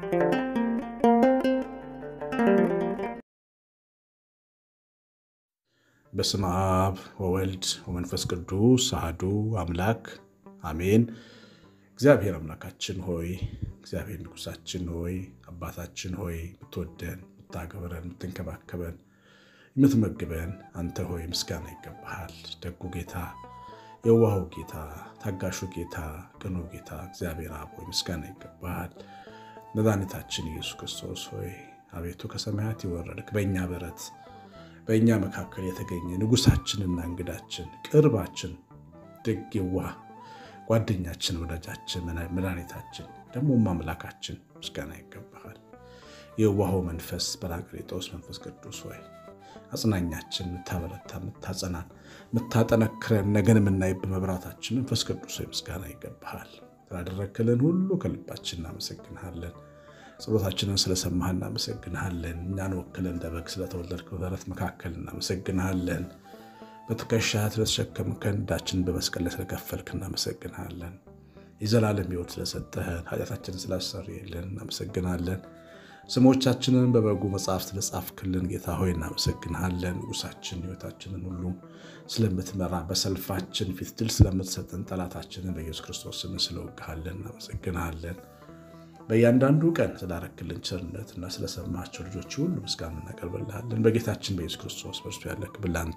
በስመ አብ ወወልድ ወመንፈስ ቅዱስ አሐዱ አምላክ አሜን። እግዚአብሔር አምላካችን ሆይ እግዚአብሔር ንጉሳችን ሆይ አባታችን ሆይ የምትወደን የምታገብረን የምትንከባከበን የምትመግበን አንተ ሆይ ምስጋና ይገባሃል። ደጉ ጌታ፣ የዋሁ ጌታ፣ ታጋሹ ጌታ፣ ቅኑ ጌታ እግዚአብሔር አብ ሆይ ምስጋና ይገባሃል። መድኃኒታችን ኢየሱስ ክርስቶስ ሆይ አቤቱ ከሰማያት የወረድክ በእኛ በረት በእኛ መካከል የተገኘ ንጉሳችንና እንግዳችን ቅርባችን ደግ የዋህ ጓደኛችን ወዳጃችን መድኃኒታችን ደግሞም አምላካችን ምስጋና ይገባሃል። የዋሆ መንፈስ በራቅሊጦስ መንፈስ ቅዱስ ሆይ አጽናኛችን፣ የምታበረታ የምታጸናን፣ የምታጠነክረን ነገን የምናይብ መብራታችን መንፈስ ቅዱስ ሆይ ምስጋና ይገባሃል። ስላደረክልን ሁሉ ከልባችን እናመሰግንሃለን። ጸሎታችንን ስለሰማህ እናመሰግንሃለን። እኛን ወክለን እንደ በግ ስለተወለድክ በበረት መካከል እናመሰግንሃለን። በትከሻህ ስለተሸከምከን ዕዳችንን በመስቀል ላይ ስለከፈልክ እናመሰግንሃለን። የዘላለም ሕይወት ስለሰጠህን ኃጢአታችንን ስላሰረየልን እናመሰግናለን። ስሞቻችንን በበጉ መጽሐፍ ስለጻፍክልን ጌታ ሆይ እናመሰግንሃለን። ንጉሳችን ሕይወታችንን ሁሉ ስለምትመራ በሰልፋችን ፊት ድል ስለምትሰጠን ጠላታችንን በኢየሱስ ክርስቶስ ስም ስለወግሃለን እናመሰግንሃለን። በእያንዳንዱ ቀን ስላረክልን ቸርነት እና ስለሰማቸው ልጆች ሁሉ ምስጋና እናቀርብልሃለን። በጌታችን በኢየሱስ ክርስቶስ በእርሱ ያለ ክብር ለአንተ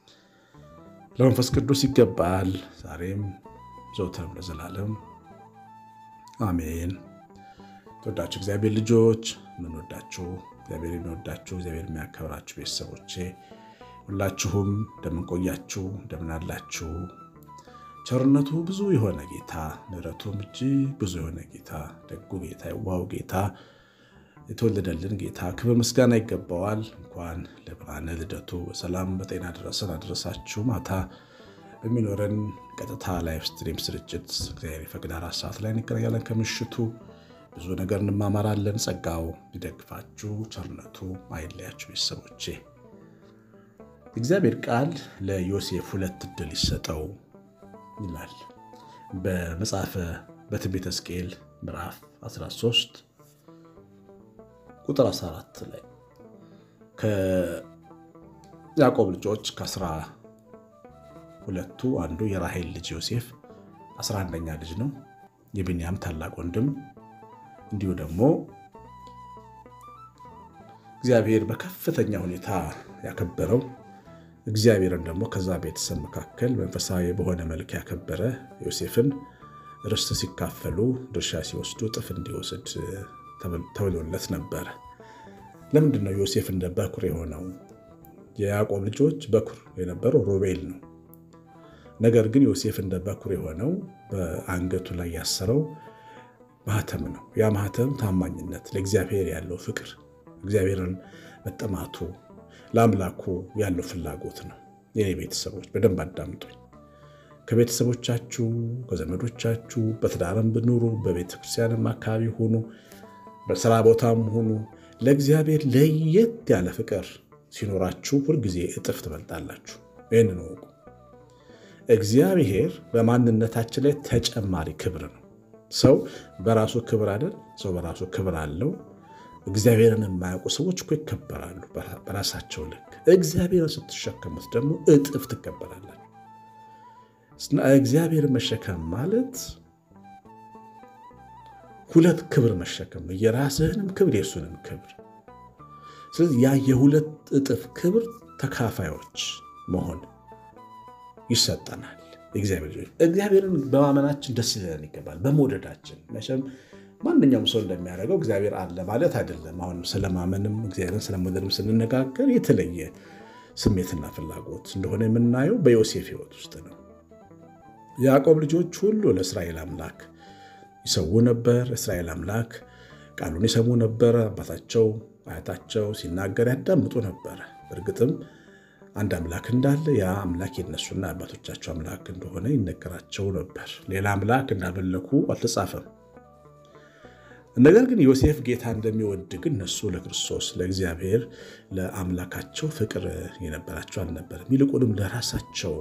ለመንፈስ ቅዱስ ይገባል፣ ዛሬም ዘውትርም ለዘላለም አሜን። ተወዳችሁ እግዚአብሔር ልጆች የምንወዳችሁ እግዚአብሔር የሚወዳችሁ እግዚአብሔር የሚያከብራችሁ ቤተሰቦቼ ሁላችሁም እንደምንቆያችሁ እንደምናላችሁ ቸርነቱ ብዙ የሆነ ጌታ ምሕረቱም እጅግ ብዙ የሆነ ጌታ ደጉ ጌታ የዋሁ ጌታ የተወለደልን ጌታ ክብር ምስጋና ይገባዋል። እንኳን ለብርሃነ ልደቱ በሰላም በጤና ደረሰን አደረሳችሁ። ማታ በሚኖረን ቀጥታ ላይቭ ስትሪም ስርጭት እግዚአብሔር የፈቅድ አራት ሰዓት ላይ እንገናኛለን። ከምሽቱ ብዙ ነገር እንማማራለን። ጸጋው ይደግፋችሁ፣ ቸርነቱ አይለያችሁ። ቤተሰቦቼ እግዚአብሔር ቃል ለዮሴፍ ሁለት ዕድል ይሰጠው ይላል በመጽሐፈ በትንቢተ ሕዝቅኤል ምዕራፍ 13 ቁጥር 14 ላይ ከያዕቆብ ልጆች ከአስራ ሁለቱ አንዱ የራሔል ልጅ ዮሴፍ 11ኛ ልጅ ነው። የቢንያም ታላቅ ወንድም እንዲሁ ደግሞ እግዚአብሔር በከፍተኛ ሁኔታ ያከበረው እግዚአብሔርን ደግሞ ከዛ ቤተሰብ መካከል መንፈሳዊ በሆነ መልክ ያከበረ ዮሴፍን ርስት ሲካፈሉ ድርሻ ሲወስዱ እጥፍ እንዲወስድ ተብሎለት ነበረ። ለምንድን ነው ዮሴፍ እንደ በኩር የሆነው? የያዕቆብ ልጆች በኩር የነበረው ሮቤል ነው። ነገር ግን ዮሴፍ እንደ በኩር የሆነው በአንገቱ ላይ ያሰረው ማህተም ነው። ያ ማህተም ታማኝነት፣ ለእግዚአብሔር ያለው ፍቅር፣ እግዚአብሔርን መጠማቱ ለአምላኩ ያለው ፍላጎት ነው። የኔ ቤተሰቦች በደንብ አዳምጡኝ። ከቤተሰቦቻችሁ ከዘመዶቻችሁ በትዳርም ብኑሩ በቤተክርስቲያንም አካባቢ ሁኑ፣ በስራ ቦታም ሁኑ ለእግዚአብሔር ለየት ያለ ፍቅር ሲኖራችሁ ሁልጊዜ እጥፍ ትበልጣላችሁ። ይህንን እወቁ። እግዚአብሔር በማንነታችን ላይ ተጨማሪ ክብር ነው። ሰው በራሱ ክብር አይደል? ሰው በራሱ ክብር አለው። እግዚአብሔርን የማያውቁ ሰዎች እኮ ይከበራሉ በራሳቸው ልክ። እግዚአብሔርን ስትሸከሙት ደግሞ እጥፍ ትከበራላችሁ። እግዚአብሔርን መሸከም ማለት ሁለት ክብር መሸከም ነው። የራስህንም ክብር የእሱንም ክብር። ስለዚህ ያ የሁለት እጥፍ ክብር ተካፋዮች መሆን ይሰጠናል። እግዚአብሔር ልጆች እግዚአብሔርን በማመናችን ደስ ሊለን ይገባል። በመውደዳችን መቼም ማንኛውም ሰው እንደሚያደርገው እግዚአብሔር አለ ማለት አይደለም። አሁን ስለማመንም እግዚአብሔርን ስለመውደድም ስንነጋገር የተለየ ስሜትና ፍላጎት እንደሆነ የምናየው በዮሴፍ ሕይወት ውስጥ ነው። የያዕቆብ ልጆች ሁሉ ለእስራኤል አምላክ ይሰዉ ነበር። እስራኤል አምላክ ቃሉን ይሰሙ ነበር። አባታቸው አያታቸው ሲናገር ያዳምጡ ነበረ። እርግጥም አንድ አምላክ እንዳለ ያ አምላክ የነሱና አባቶቻቸው አምላክ እንደሆነ ይነገራቸው ነበር። ሌላ አምላክ እንዳመለኩ አልተጻፈም። ነገር ግን ዮሴፍ ጌታ እንደሚወድ ግን እነሱ ለክርስቶስ ለእግዚአብሔር ለአምላካቸው ፍቅር የነበራቸው አልነበረም። ይልቁንም ለራሳቸው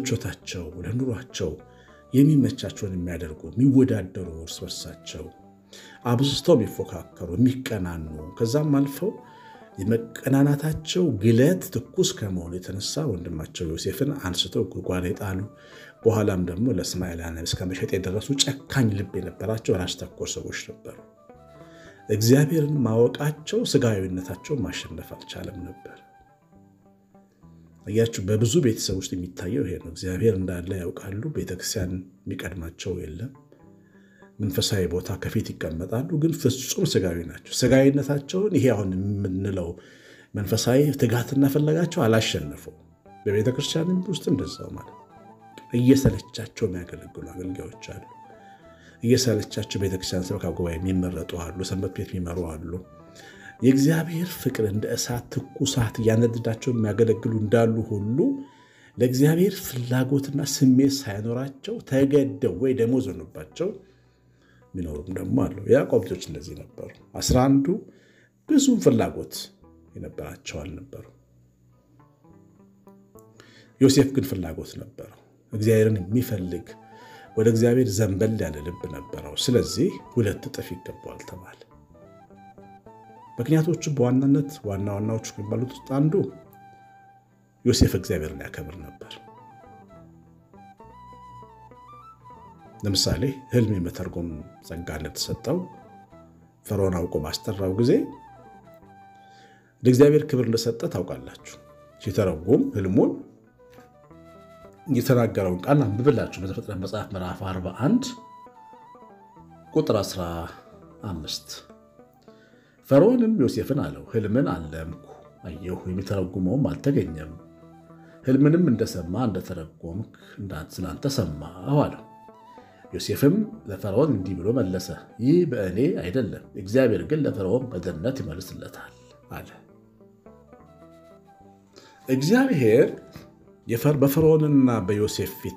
ለምቾታቸው፣ ለኑሯቸው የሚመቻቸውን የሚያደርጉ የሚወዳደሩ እርስ በርሳቸው አብዝተው የሚፎካከሩ የሚቀናኑ ከዛም አልፈው የመቀናናታቸው ግለት ትኩስ ከመሆኑ የተነሳ ወንድማቸው ዮሴፍን አንስተው ጉድጓድ የጣሉ በኋላም ደግሞ ለእስማኤላውያን እስከ መሸጥ የደረሱ ጨካኝ ልብ የነበራቸው ራስ ተኮር ሰዎች ነበሩ። እግዚአብሔርን ማወቃቸው ስጋዊነታቸውን ማሸነፍ አልቻለም ነበር። እያችሁ በብዙ ቤተሰብ ውስጥ የሚታየው ይሄ ነው። እግዚአብሔር እንዳለ ያውቃሉ። ቤተክርስቲያን የሚቀድማቸው የለም። መንፈሳዊ ቦታ ከፊት ይቀመጣሉ፣ ግን ፍጹም ስጋዊ ናቸው። ስጋዊነታቸውን ይሄ አሁን የምንለው መንፈሳዊ ትጋትና ፈለጋቸው አላሸነፈው። በቤተ ክርስቲያን ውስጥ እንደዛው ማለት እየሰለቻቸው የሚያገለግሉ አገልጋዮች አሉ። እየሰለቻቸው ቤተክርስቲያን ሰበካ ጉባኤ የሚመረጡ አሉ። ሰንበት ቤት የሚመሩ አሉ። የእግዚአብሔር ፍቅር እንደ እሳት ትኩሳት እያነደዳቸው የሚያገለግሉ እንዳሉ ሁሉ ለእግዚአብሔር ፍላጎትና ስሜት ሳይኖራቸው ተገደው ወይ ደሞዝ ሆኖባቸው የሚኖሩም ደግሞ አሉ። የያዕቆብ ልጆች እንደዚህ ነበሩ። አስራ አንዱ ብዙም ፍላጎት የነበራቸው አልነበሩ። ዮሴፍ ግን ፍላጎት ነበረው። እግዚአብሔርን የሚፈልግ ወደ እግዚአብሔር ዘንበል ያለ ልብ ነበረው። ስለዚህ ሁለት እጥፍ ይገባዋል ተባለ። ምክንያቶቹ በዋናነት ዋና ዋናዎቹ የሚባሉት ውስጥ አንዱ ዮሴፍ እግዚአብሔርን ያከብር ነበር። ለምሳሌ ሕልም የመተርጎም ጸጋ እንደተሰጠው ፈርዖን አውቆ ባስጠራው ጊዜ ለእግዚአብሔር ክብር እንደሰጠ ታውቃላችሁ። ሲተረጉም ሕልሙን የተናገረውን ቃል አንብብላችሁ በዘፍጥረት መጽሐፍ ምዕራፍ 41 ቁጥር 15 ፈርዖንም ዮሴፍን አለው፣ ሕልምን አለምኩ አየሁ፣ የሚተረጉመውም አልተገኘም። ሕልምንም እንደሰማ እንደተረጎምክ ስላንተ ሰማሁ አለው። ዮሴፍም ለፈርዖን እንዲህ ብሎ መለሰ፣ ይህ በእኔ አይደለም፣ እግዚአብሔር ግን ለፈርዖን በገነት ይመልስለታል አለ። እግዚአብሔር በፈርዖንና በዮሴፍ ፊት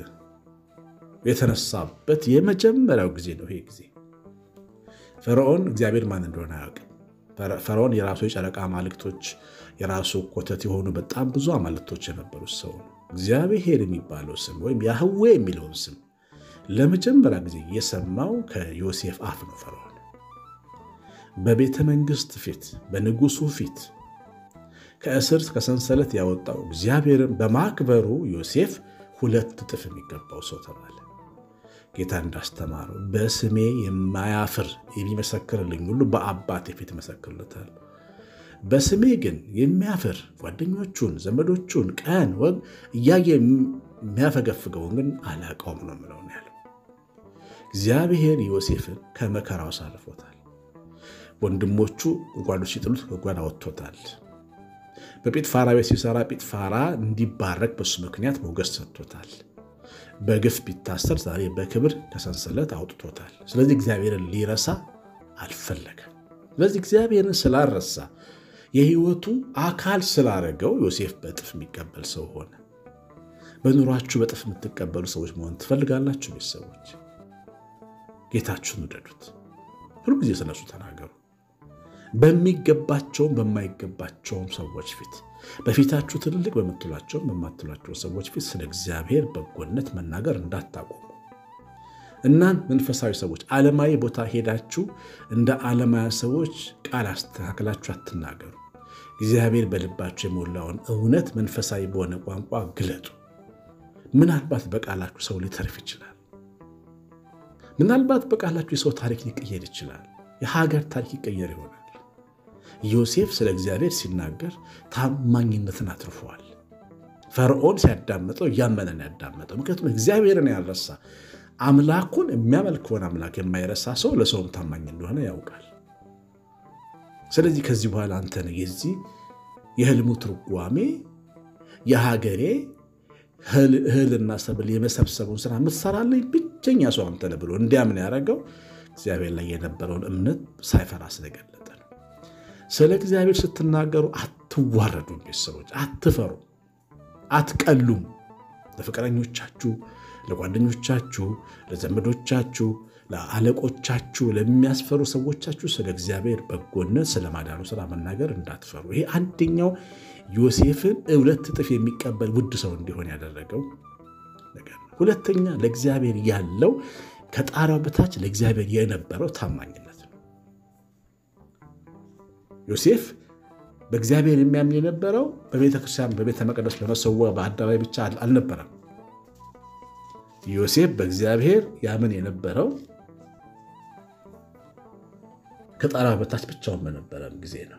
የተነሳበት የመጀመሪያው ጊዜ ነው። ይሄ ጊዜ ፈርዖን እግዚአብሔር ማን እንደሆነ አያውቅም። ፈርዖን የራሱ የጨረቃ አማልክቶች፣ የራሱ ኮተት የሆኑ በጣም ብዙ አማልክቶች የነበሩት ሰው ነው። እግዚአብሔር የሚባለው ስም ወይም ያህዌ የሚለውን ስም ለመጀመሪያ ጊዜ የሰማው ከዮሴፍ አፍ ነው። ፈርዖን በቤተ መንግስት ፊት በንጉሱ ፊት ከእስር ከሰንሰለት ያወጣው እግዚአብሔርን በማክበሩ ዮሴፍ ሁለት እጥፍ የሚገባው ሰው ተባለ። ጌታ እንዳስተማረው በስሜ የማያፍር የሚመሰክርልኝ ሁሉ በአባቴ ፊት መሰክርለታል። በስሜ ግን የሚያፍር ጓደኞቹን፣ ዘመዶቹን ቀን ወግ እያየ የሚያፈገፍገውን ግን አላውቀውም ነው የምለው ያለው። እግዚአብሔር ዮሴፍን ከመከራው አሳልፎታል። ወንድሞቹ ጉድጓዱ ሲጥሉት ከጓዳ ወጥቶታል። በጲጥፋራ ቤት ሲሰራ ጲጥፋራ እንዲባረክ በሱ ምክንያት ሞገስ ሰጥቶታል። በግፍ ቢታሰር ዛሬ በክብር ከሰንሰለት አውጥቶታል። ስለዚህ እግዚአብሔርን ሊረሳ አልፈለገም። ስለዚህ እግዚአብሔርን ስላልረሳ የሕይወቱ አካል ስላደረገው ዮሴፍ በእጥፍ የሚቀበል ሰው ሆነ። በኑሯችሁ በእጥፍ የምትቀበሉ ሰዎች መሆን ትፈልጋላችሁ? ቤተሰቦች ጌታችሁን ውደዱት። ሁልጊዜ ስለሱ ተናገሩ። በሚገባቸውም በማይገባቸውም ሰዎች ፊት በፊታችሁ ትልልቅ በምትሏቸውም በማትሏቸው ሰዎች ፊት ስለ እግዚአብሔር በጎነት መናገር እንዳታቆሙ። እናንት መንፈሳዊ ሰዎች ዓለማዊ ቦታ ሄዳችሁ እንደ ዓለማዊ ሰዎች ቃል አስተካክላችሁ አትናገሩ። እግዚአብሔር በልባችሁ የሞላውን እውነት መንፈሳዊ በሆነ ቋንቋ ግለጡ። ምናልባት በቃላችሁ ሰው ሊተርፍ ይችላል። ምናልባት በቃላችሁ የሰው ታሪክ ሊቀየር ይችላል። የሀገር ታሪክ ይቀየር ይሆናል። ዮሴፍ ስለ እግዚአብሔር ሲናገር ታማኝነትን አትርፈዋል። ፈርዖን ሲያዳምጠው እያመነን ያዳመጠው። ምክንያቱም እግዚአብሔርን ያልረሳ አምላኩን የሚያመልከውን አምላክ የማይረሳ ሰው ለሰውም ታማኝ እንደሆነ ያውቃል። ስለዚህ ከዚህ በኋላ አንተ ነህ የዚህ የህልሙ ትርጓሜ የሀገሬ እህልና ሰብል የመሰብሰቡን ስራ የምትሰራለኝ ብቸኛ ሰው አንተ ነህ ብሎ እንዲያምን ያደረገው እግዚአብሔር ላይ የነበረውን እምነት ሳይፈራ ስለገለጠ ነው። ስለ እግዚአብሔር ስትናገሩ አትዋረዱም። ቤተሰቦች አትፈሩ፣ አትቀሉም። ለፍቅረኞቻችሁ፣ ለጓደኞቻችሁ፣ ለዘመዶቻችሁ፣ ለአለቆቻችሁ፣ ለሚያስፈሩ ሰዎቻችሁ ስለ እግዚአብሔር በጎነት ስለ ማዳኑ ስራ መናገር እንዳትፈሩ። ይሄ አንደኛው ዮሴፍን ሁለት እጥፍ የሚቀበል ውድ ሰው እንዲሆን ያደረገው ነገር ነው። ሁለተኛ ለእግዚአብሔር ያለው ከጣሪያው በታች ለእግዚአብሔር የነበረው ታማኝነት ነው። ዮሴፍ በእግዚአብሔር የሚያምን የነበረው በቤተ ክርስቲያን፣ በቤተ መቅደስ፣ በመሰዊያ በአደባባይ ብቻ አልነበረም። ዮሴፍ በእግዚአብሔር ያምን የነበረው ከጣሪያው በታች ብቻውን በነበረም ጊዜ ነው።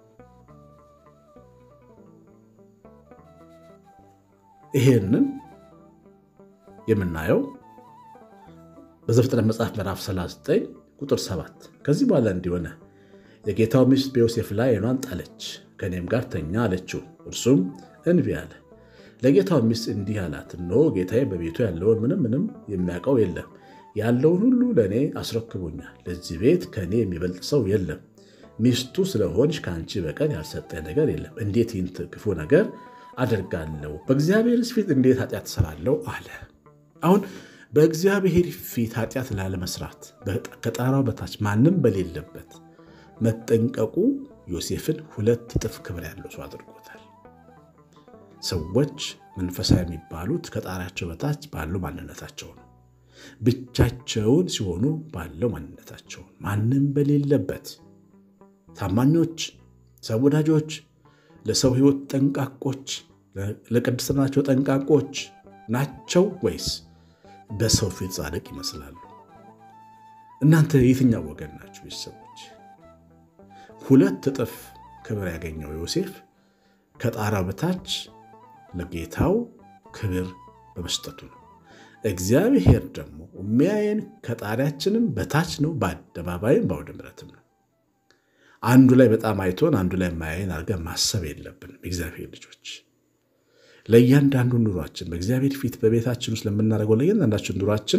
ይሄንን የምናየው በዘፍጥረት መጽሐፍ ምዕራፍ 39 ቁጥር 7 ከዚህ በኋላ እንዲሆነ የጌታው ሚስት በዮሴፍ ላይ ዓይኗን ጣለች፣ ከእኔም ጋር ተኛ አለችው። እርሱም እንቢ አለ። ለጌታው ሚስት እንዲህ አላት፣ እነሆ ጌታዬ በቤቱ ያለውን ምንም ምንም የሚያውቀው የለም፣ ያለውን ሁሉ ለእኔ አስረክቦኛል። ለዚህ ቤት ከእኔ የሚበልጥ ሰው የለም። ሚስቱ ስለሆንሽ ከአንቺ በቀር ያልሰጠኝ ነገር የለም። እንዴት ይህን ክፉ ነገር አደርጋለሁ? በእግዚአብሔርስ ፊት እንዴት ኃጢአት እሰራለሁ? አለ። አሁን በእግዚአብሔር ፊት ኃጢአት ላለመስራት ከጣራው በታች ማንም በሌለበት መጠንቀቁ ዮሴፍን ሁለት እጥፍ ክብር ያለው ሰው አድርጎታል። ሰዎች መንፈሳዊ የሚባሉት ከጣሪያቸው በታች ባለው ማንነታቸው ነው። ብቻቸውን ሲሆኑ ባለው ማንነታቸው ማንም በሌለበት ታማኞች፣ ሰው ወዳጆች፣ ለሰው ሕይወት ጠንቃቆች፣ ለቅድስናቸው ጠንቃቆች ናቸው ወይስ በሰው ፊት ጻድቅ ይመስላሉ? እናንተ የትኛው ወገን ናችሁ? ቤተሰቦች ሁለት እጥፍ ክብር ያገኘው ዮሴፍ ከጣራው በታች ለጌታው ክብር በመስጠቱ ነው። እግዚአብሔር ደግሞ የሚያየን ከጣሪያችንም በታች ነው፣ በአደባባይም በአውደ ምሕረትም ነው። አንዱ ላይ በጣም አይቶን አንዱ ላይ የማያየን አድርገን ማሰብ የለብንም። እግዚአብሔር ልጆች ለእያንዳንዱ ኑሯችን በእግዚአብሔር ፊት በቤታችን ውስጥ ለምናደርገው ለእያንዳንዳችን ኑሯችን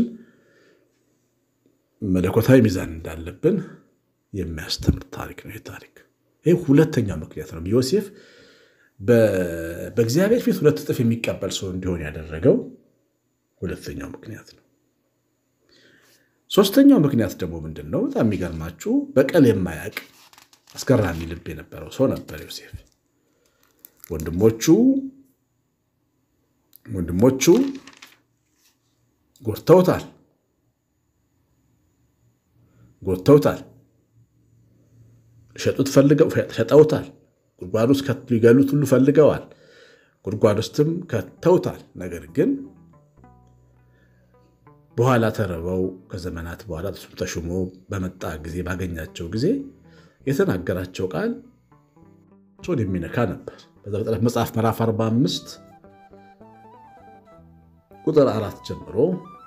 መለኮታዊ ሚዛን እንዳለብን የሚያስተምር ታሪክ ነው። ይህ ታሪክ ይህ ሁለተኛው ምክንያት ነው። ዮሴፍ በእግዚአብሔር ፊት ሁለት እጥፍ የሚቀበል ሰው እንዲሆን ያደረገው ሁለተኛው ምክንያት ነው። ሶስተኛው ምክንያት ደግሞ ምንድን ነው? በጣም የሚገርማችሁ በቀል የማያውቅ አስገራሚ ልብ የነበረው ሰው ነበር ዮሴፍ። ወንድሞቹ ወንድሞቹ ጎድተውታል ጎድተውታል ሸጡት ፈልገው ሸጠውታል። ጉድጓድ ውስጥ ሊገሉት ሁሉ ፈልገዋል። ጉድጓድ ውስጥም ከተውታል። ነገር ግን በኋላ ተርበው ከዘመናት በኋላ እሱም ተሹሞ በመጣ ጊዜ ባገኛቸው ጊዜ የተናገራቸው ቃል ጾን የሚነካ ነበር። በዘፍጥረት መጽሐፍ ምዕራፍ 45 ቁጥር አራት ጀምሮ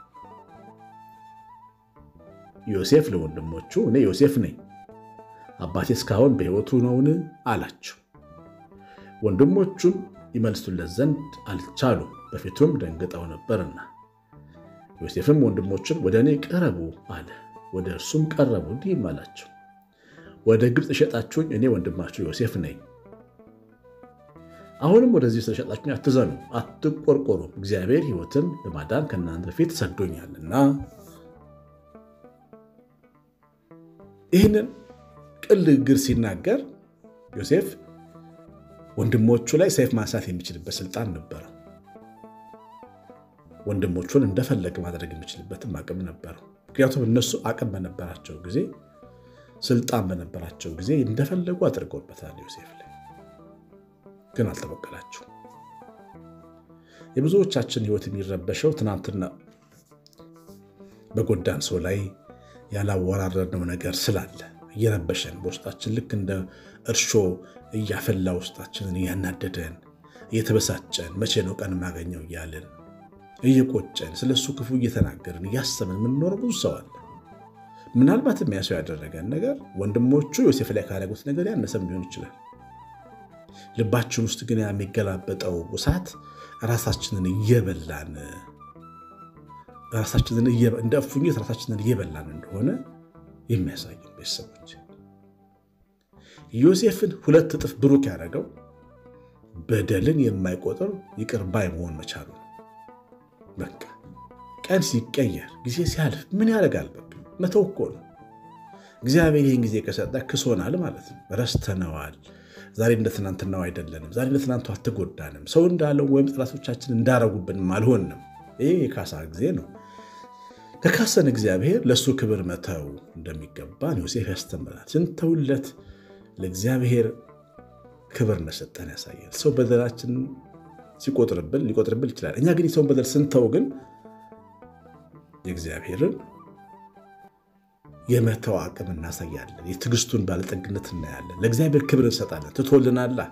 ዮሴፍ ለወንድሞቹ እኔ ዮሴፍ ነኝ አባቴ እስካሁን በሕይወቱ ነውን? አላቸው። ወንድሞቹም ይመልሱለት ዘንድ አልቻሉም፣ በፊቱም ደንግጠው ነበርና። ዮሴፍም ወንድሞቹን ወደ እኔ ቅረቡ አለ። ወደ እርሱም ቀረቡ፣ እንዲህም አላቸው፣ ወደ ግብፅ የሸጣችሁኝ እኔ ወንድማችሁ ዮሴፍ ነኝ። አሁንም ወደዚህ ስለሸጣችሁኝ አትዘኑ፣ አትቆርቆሩ፣ እግዚአብሔር ሕይወትን ለማዳን ከእናንተ በፊት ሰዶኛልና። ይህንን ቅል ግር ሲናገር ዮሴፍ ወንድሞቹ ላይ ሰይፍ ማንሳት የሚችልበት ስልጣን ነበረ። ወንድሞቹን እንደፈለገ ማድረግ የሚችልበትም አቅም ነበረው። ምክንያቱም እነሱ አቅም በነበራቸው ጊዜ፣ ስልጣን በነበራቸው ጊዜ እንደፈለጉ አድርገውበታል። ዮሴፍ ላይ ግን አልተበቀላቸው። የብዙዎቻችን ሕይወት የሚረበሸው ትናንትና በጎዳን ሰው ላይ ያላወራረድነው ነገር ስላለ እየረበሸን በውስጣችን ልክ እንደ እርሾ እያፈላ ውስጣችንን እያናደደን እየተበሳጨን መቼ ነው ቀን የማገኘው እያልን እየቆጨን ስለ እሱ ክፉ እየተናገርን እያሰብን የምንኖረው ብዙ ሰው አለ። ምናልባት የሚያሰው ያደረገን ነገር ወንድሞቹ ዮሴፍ ላይ ካደረጉት ነገር ያነሰም ሊሆን ይችላል። ልባችን ውስጥ ግን የሚገላበጠው እሳት ራሳችንን እየበላን ራሳችንን እንደ እፉኝት ራሳችንን እየበላን እንደሆነ የሚያሳዩ ቤተሰቦች ዮሴፍን ሁለት እጥፍ ብሩክ ያደረገው በደልን የማይቆጥር ይቅር ባይ መሆን መቻሉ ነው። በቃ ቀን ሲቀየር ጊዜ ሲያልፍ ምን ያደርጋል? በቃ መተው እኮ ነው። እግዚአብሔር ይህን ጊዜ ከሰጠ ክሶናል ማለት ነው። ረስተነዋል። ዛሬ እንደ ትናንትናው አይደለንም። ዛሬ እንደ ትናንቱ አትጎዳንም። ሰው እንዳለው ወይም ጠላቶቻችን እንዳረጉብንም አልሆንም። ይህ የካሳ ጊዜ ነው። ከካሰን እግዚአብሔር ለእሱ ክብር መተው እንደሚገባን ዮሴፍ ያስተምራል። ስንተውለት ለእግዚአብሔር ክብር እንደሰጠን ያሳያል። ሰው በደላችን ሲቆጥርብን ሊቆጥርብን ይችላል። እኛ ግን የሰውን በደል ስንተው ግን የእግዚአብሔርን የመተው አቅም እናሳያለን። የትዕግስቱን ባለጠግነት እናያለን። ለእግዚአብሔር ክብር እንሰጣለን። ትቶልናላ።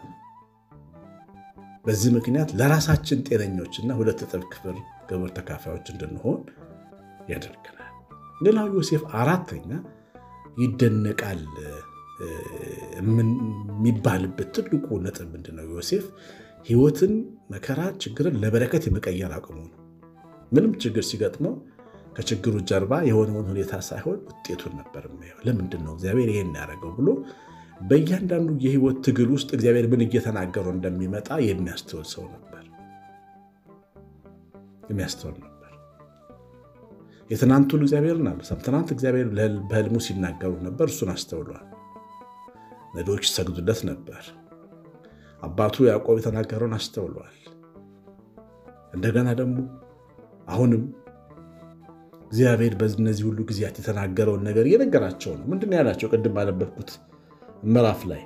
በዚህ ምክንያት ለራሳችን ጤነኞችና ሁለት እጥፍ ክብር ግብር ተካፋዮች እንድንሆን ያደርገናል። ሌላው ዮሴፍ አራተኛ ይደነቃል የሚባልበት ትልቁ ነጥብ ምንድነው? ዮሴፍ ሕይወትን፣ መከራ፣ ችግርን ለበረከት የመቀየር አቅሙ ነው። ምንም ችግር ሲገጥመው ከችግሩ ጀርባ የሆነውን ሁኔታ ሳይሆን ውጤቱን ነበር የሚያየው። ለምንድን ነው እግዚአብሔር ይሄን ያደረገው ብሎ በእያንዳንዱ የሕይወት ትግል ውስጥ እግዚአብሔር ምን እየተናገረው እንደሚመጣ የሚያስተውል ሰው ነበር የሚያስተውል ነበር። የትናንቱን እግዚአብሔርን አልረሳም። ትናንት እግዚአብሔር በሕልሙ ሲናገሩ ነበር፣ እሱን አስተውሏል። ነዶች ሰግዱለት ነበር። አባቱ ያዕቆብ የተናገረውን አስተውሏል። እንደገና ደግሞ አሁንም እግዚአብሔር በእነዚህ ሁሉ ጊዜያት የተናገረውን ነገር እየነገራቸው ነው። ምንድን ነው ያላቸው? ቅድም ባነበብኩት ምዕራፍ ላይ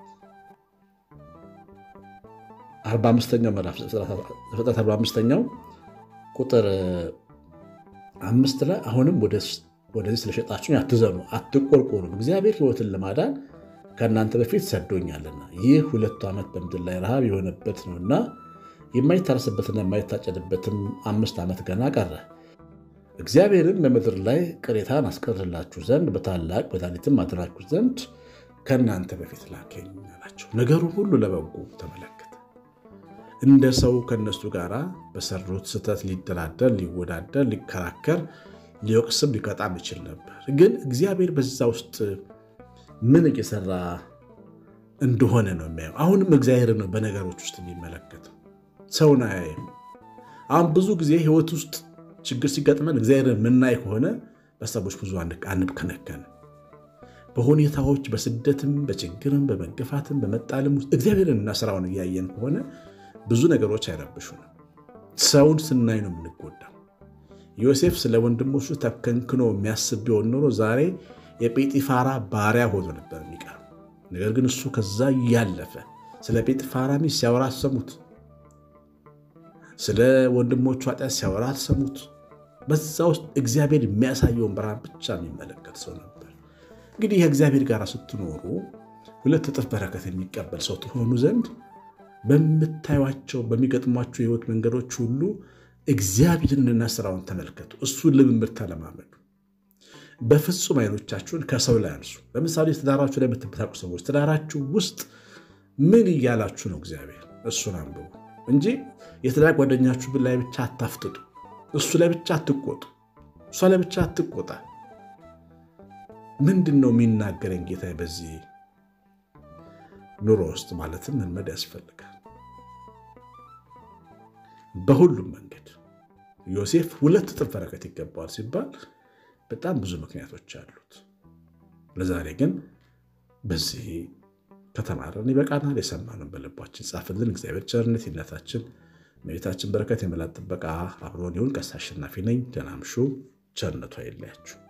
45ኛው ምዕራፍ ዘፍጥረት 45ኛው ቁጥር አምስት ላይ አሁንም ወደዚህ ስለሸጣችሁኝ አትዘኑ፣ አትቆርቆሩም፣ እግዚአብሔር ሕይወትን ለማዳን ከእናንተ በፊት ሰዶኛልና ይህ ሁለቱ ዓመት በምድር ላይ ረሃብ የሆነበት ነውና የማይታረስበትና የማይታጨድበትም አምስት ዓመት ገና ቀረ። እግዚአብሔርን በምድር ላይ ቅሬታን አስቀርላችሁ ዘንድ በታላቅ መድኃኒትም አድራችሁ ዘንድ ከእናንተ በፊት ላከኝ አላቸው። ነገሩን ሁሉ ለበጎ ተመለከተ። እንደ ሰው ከእነሱ ጋር በሰሩት ስህተት ሊደራደር፣ ሊወዳደር፣ ሊከራከር፣ ሊወቅስም ሊቀጣም ይችል ነበር። ግን እግዚአብሔር በዛ ውስጥ ምን እየሰራ እንደሆነ ነው የሚያየው። አሁንም እግዚአብሔር ነው በነገሮች ውስጥ የሚመለከተው፣ ሰውን አያይም። አሁን ብዙ ጊዜ ህይወት ውስጥ ችግር ሲገጥመን እግዚአብሔርን የምናይ ከሆነ በሰዎች ብዙ አንብከነከን በሁኔታዎች በስደትም በችግርም በመገፋትም በመጣልም ውስጥ እግዚአብሔርንና ስራውን እያየን ከሆነ ብዙ ነገሮች አይረብሹንም። ሰውን ስናይ ነው የምንጎዳው። ዮሴፍ ስለ ወንድሞቹ ተከንክኖ የሚያስብ ቢሆን ኖሮ ዛሬ የጴጢፋራ ባሪያ ሆኖ ነበር የሚቀር። ነገር ግን እሱ ከዛ እያለፈ ስለ ጴጢፋራ ሚስት ሲያወራ አሰሙት። ስለ ወንድሞቹ ኃጢአት ሲያወራ አሰሙት። በዛ ውስጥ እግዚአብሔር የሚያሳየውን ብርሃን ብቻ የሚመለከት ሰው ነበር። እንግዲህ ከእግዚአብሔር ጋር ስትኖሩ ሁለት እጥፍ በረከት የሚቀበል ሰው ትሆኑ ዘንድ በምታዩቸው በሚገጥሟቸው የህይወት መንገዶች ሁሉ እግዚአብሔርንና ስራውን ተመልከቱ። እሱን ልምምድ ተለማመዱ። በፍጹም አይኖቻችሁን ከሰው ላይ አንሱ። ለምሳሌ ትዳራችሁ ላይ የምትበታቁ ሰዎች ትዳራችሁ ውስጥ ምን እያላችሁ ነው? እግዚአብሔር እሱን አንብቡ እንጂ የትዳር ጓደኛችሁ ላይ ብቻ አታፍጥጡ። እሱ ላይ ብቻ አትቆጡ። እሷ ላይ ብቻ አትቆጣ። ምንድን ነው የሚናገረኝ ጌታ በዚህ ኑሮ ውስጥ ማለትም መልመድ ያስፈልጋል። በሁሉም መንገድ ዮሴፍ ሁለት እጥፍ በረከት ይገባዋል ሲባል በጣም ብዙ ምክንያቶች አሉት። ለዛሬ ግን በዚህ ከተማረን ይበቃናል። የሰማነውን በልባችን ጻፍልን። እግዚአብሔር ቸርነት የእናታችን እመቤታችን በረከት የመላት ጥበቃ አብሮን ይሁን። ቀሲስ አሸናፊ ነኝ። ደህና እምሹ። ቸርነቱ አይለያችሁ።